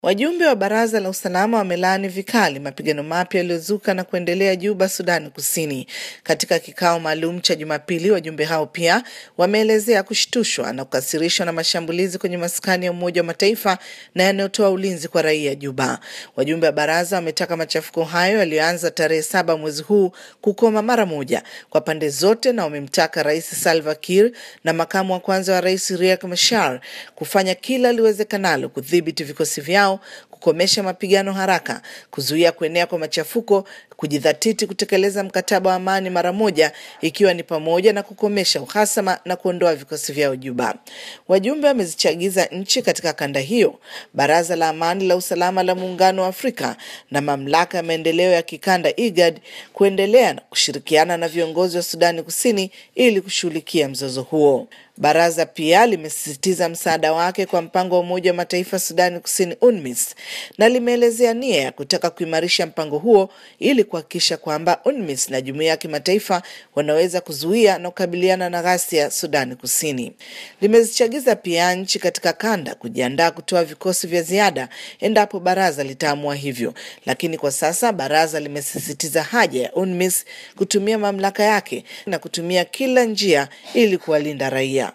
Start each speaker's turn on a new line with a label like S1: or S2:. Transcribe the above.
S1: Wajumbe wa Baraza la Usalama wamelaani vikali mapigano mapya yaliyozuka na kuendelea Juba, Sudani Kusini. Katika kikao maalum cha Jumapili, wajumbe hao pia wameelezea kushtushwa na kukasirishwa na mashambulizi kwenye maskani ya Umoja wa Mataifa na yanayotoa ulinzi kwa raia Juba. Wajumbe wa baraza wametaka machafuko hayo yaliyoanza tarehe saba mwezi huu kukoma mara moja kwa pande zote, na wamemtaka Rais Salva Kiir na makamu wa kwanza wa rais Riek Machar kufanya kila liwezekanalo kudhibiti vikosi vyao kukomesha mapigano haraka, kuzuia kuenea kwa machafuko, kujidhatiti kutekeleza mkataba wa amani mara moja, ikiwa ni pamoja na kukomesha uhasama na kuondoa vikosi vyao Juba. Wajumbe wamezichagiza nchi katika kanda hiyo, Baraza la Amani la Usalama la Muungano wa Afrika na Mamlaka ya Maendeleo ya Kikanda IGAD kuendelea na kushirikiana na viongozi wa Sudani Kusini ili kushughulikia mzozo huo. Baraza pia limesisitiza msaada wake kwa mpango wa Umoja wa Mataifa Sudani Kusini UNMISS na limeelezea nia ya kutaka kuimarisha mpango huo ili kuhakikisha kwamba UNMISS na jumuiya ya kimataifa wanaweza kuzuia na kukabiliana na ghasia Sudani Kusini. Limezichagiza pia nchi katika kanda kujiandaa kutoa vikosi vya ziada endapo baraza litaamua hivyo, lakini kwa sasa baraza limesisitiza haja ya UNMISS kutumia mamlaka yake na kutumia kila njia ili kuwalinda raia.